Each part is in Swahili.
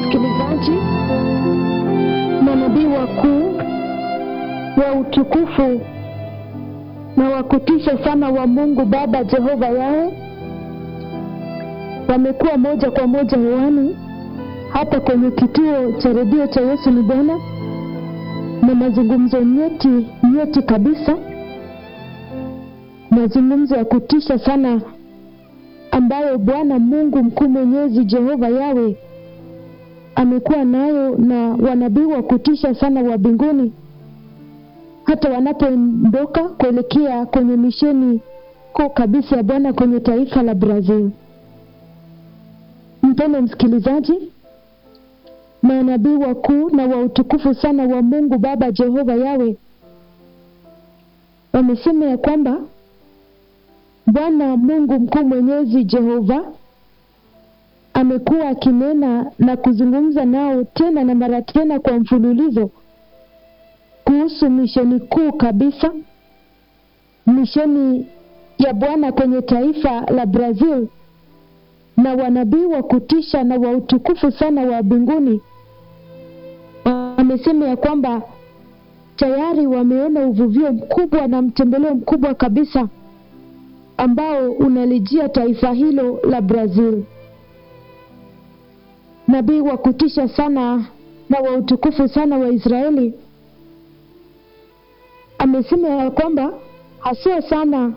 msikilizaji, manabii wakuu wa utukufu na wa kutisha sana wa Mungu Baba Jehova Yawe wamekuwa moja kwa moja hewani hapa kwenye kituo cha redio cha Yesu ni Bwana, na mazungumzo nyeti nyeti kabisa, mazungumzo ya kutisha sana ambayo Bwana Mungu mkuu mwenyezi Jehova Yawe amekuwa nayo na wanabii wa kutisha sana wa mbinguni, hata wanapoondoka kuelekea kwenye misheni kuu kabisa ya Bwana kwenye taifa la Brazil. Mpendwa msikilizaji, manabii wakuu na wa utukufu sana wa Mungu Baba Jehova Yawe wamesema ya kwamba Bwana Mungu mkuu mwenyezi Jehova amekuwa akinena na kuzungumza nao tena na mara tena kwa mfululizo kuhusu misheni kuu kabisa, misheni ya Bwana kwenye taifa la Brazil, na wanabii wa kutisha na wa utukufu sana wa mbinguni wamesema ya kwamba tayari wameona uvuvio mkubwa na mtembeleo mkubwa kabisa ambao unalijia taifa hilo la Brazil. Nabii wa kutisha sana na wa utukufu sana wa Israeli amesema ya kwamba haswa sana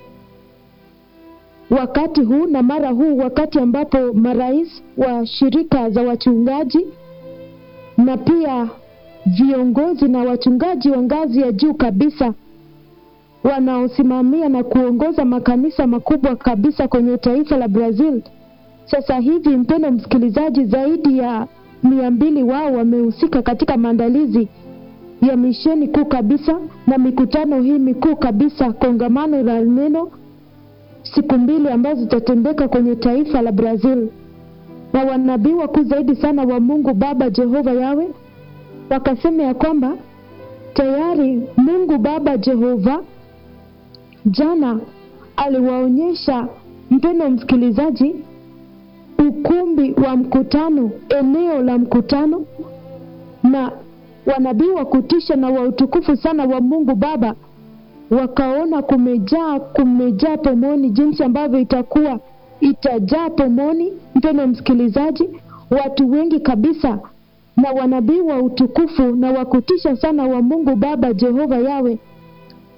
wakati huu na mara huu, wakati ambapo marais wa shirika za wachungaji na pia viongozi na wachungaji wa ngazi ya juu kabisa wanaosimamia na kuongoza makanisa makubwa kabisa kwenye taifa la Brazil. Sasa hivi, mpendo msikilizaji, zaidi ya mia mbili wao wamehusika katika maandalizi ya misheni kuu kabisa na mikutano hii mikuu kabisa, kongamano la neno siku mbili ambazo zitatendeka kwenye taifa la Brazil, na wanabii wakuu zaidi sana wa Mungu Baba Jehova Yawe wakasema ya kwamba tayari Mungu Baba Jehova jana aliwaonyesha mpendo msikilizaji, ukumbi wa mkutano, eneo la mkutano, na wanabii wa kutisha na wa utukufu sana wa Mungu Baba wakaona kumejaa kumejaa pomoni, jinsi ambavyo itakuwa itajaa pomoni, mpendo msikilizaji, watu wengi kabisa, na wanabii wa utukufu na wa kutisha sana wa Mungu Baba Jehova Yawe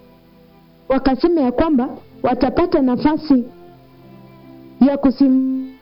wakasema ya kwamba watapata nafasi ya kusim